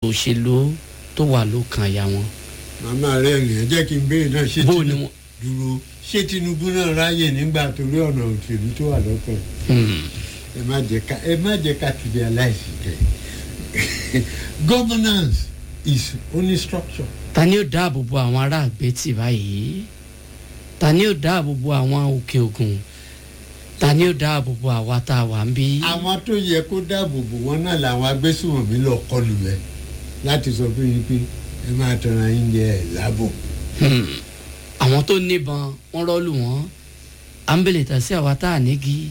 òṣèlú tó wà lókàn àyà wọn. màmá rẹ rìn ẹ jẹ́ kí n béèrè náà ṣé bó ni Tinubu wọn. dúró ṣé Tinubu náà ráyè nígbà torí ọ̀nà òṣèlú tó wà lọ́kàn Hmm. ẹ má jẹ́ ká ẹ má jẹ́ ká tìbí aláìsí kẹ governance is only structure. ta ni ó dáàbò bo àwọn ará àgbẹ̀tì báyìí ta ni ó dáàbò bo àwọn òkè ògùn ta ni ó dáàbò bo àwa tá a wà ń bí. àwọn tó yẹ kó dáàbò bò wọn náà làwọn agbésùnmọ̀mí lọ kọlù rẹ láti sọ fún yín pé ẹ máa tọrọ yín jẹ ẹ lábò. Hmm. àwọn tó níbọn wọn rọlù wọn à ń bèlè tà sí àwa tá a nígi.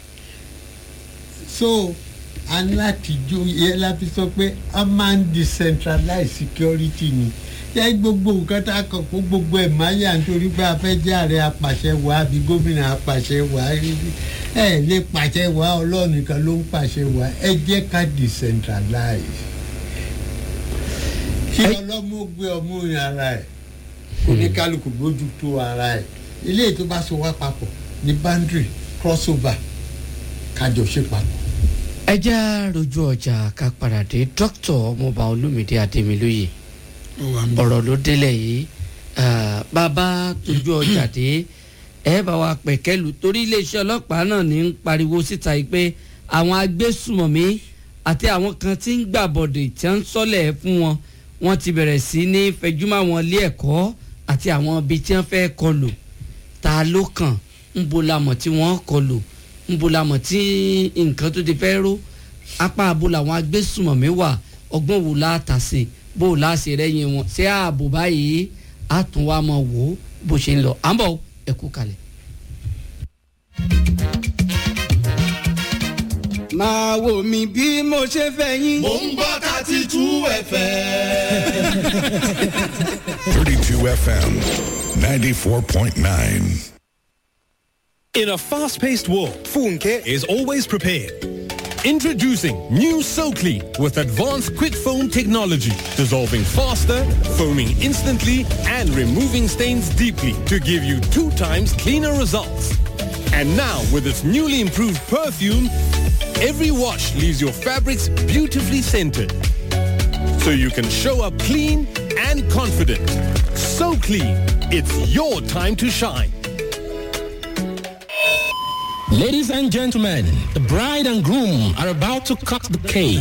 so a ní láti jó yẹ láti sọ pé a máa ń decentralize security ni yẹ gbogbo nǹkan tá a kàn kó gbogbo ẹ̀ máa yà nítorí pé a fẹ́ jẹ́ ààrẹ apàṣẹ wà àbí gómìnà apàṣẹ wà ẹ lè pàṣẹ wà ọlọ́run nìkan ló ń pàṣẹ wà ẹ jẹ́ ká decentralize kí ọlọ́mú gbé ọmú rin ara ẹ̀ oníkálukú gbójú tó ara ẹ̀ ilé tó bá so wá papọ̀ ní boundary crossover kájọ ṣe papọ̀. ẹ já rojú ọjà ká padà dé dókítà ọmọọba olómìdé adémilóye ọ̀rọ̀ ló délẹ̀ yìí Ah, bàbá tójú ọjà dé ẹ bá wa pẹ̀kẹ́lu torí iléeṣẹ́ ọlọ́pàá náà ní ń pariwo síta yìí pé àwọn agbésùmọ̀mí àti àwọn kan tí ń gbàbọ̀dè tí wọ́n ń sọ́lẹ̀ fún wọn wọ́n ti bẹ̀rẹ̀ sí ní fẹjúmọ́ àwọn ilé ẹ̀kọ́ àti àwọn ibi tí wọ́n fẹ́ kọlù ta ló kàn ń bo lamọ̀ tí wọ́n kọlù ń bo lamọ̀ tí nǹkan tó ti fẹ́ ró apá abo làwọn agbésùmọ̀mí wà ọgbọ́n wo la tà sí bó o láṣẹ rẹ́yìn wọn ṣé ààbò báyìí á tún wá mọ̀ wò ó bó ṣe ń lọ à ń bọ̀ ẹ kú kalẹ̀. máa wò mí bí mo ṣe fẹ́ yín. mò ń gbọ́ thirty two fm. 32 FM 94.9. In a fast paced world, Funke is always prepared. Introducing new SoClean with advanced quick foam technology, dissolving faster, foaming instantly, and removing stains deeply to give you two times cleaner results. And now, with its newly improved perfume, every wash leaves your fabrics beautifully scented. So you can show up clean and confident. So clean, it's your time to shine. Ladies and gentlemen, the bride and groom are about to cut the cake.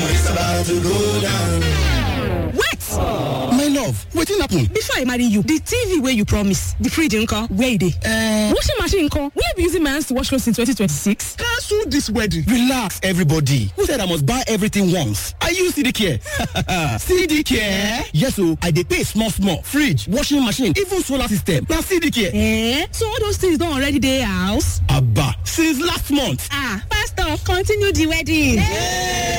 wait My love, wetin happen? before i marry you the tv wey you promise the fridge nko where e dey. Uh, washing machine nko wey be using my hands to wash clothes in 2026. cancel this wedding. Relax, everybody. Who said I must buy everything once? I use CD Care. CD Care? Yes, so I dey pay small, small. Fridge, washing machine, even solar system. Now CD Care. Eh? so all those things don already dey house. Abba, since last month. ah pastor continue the wedding.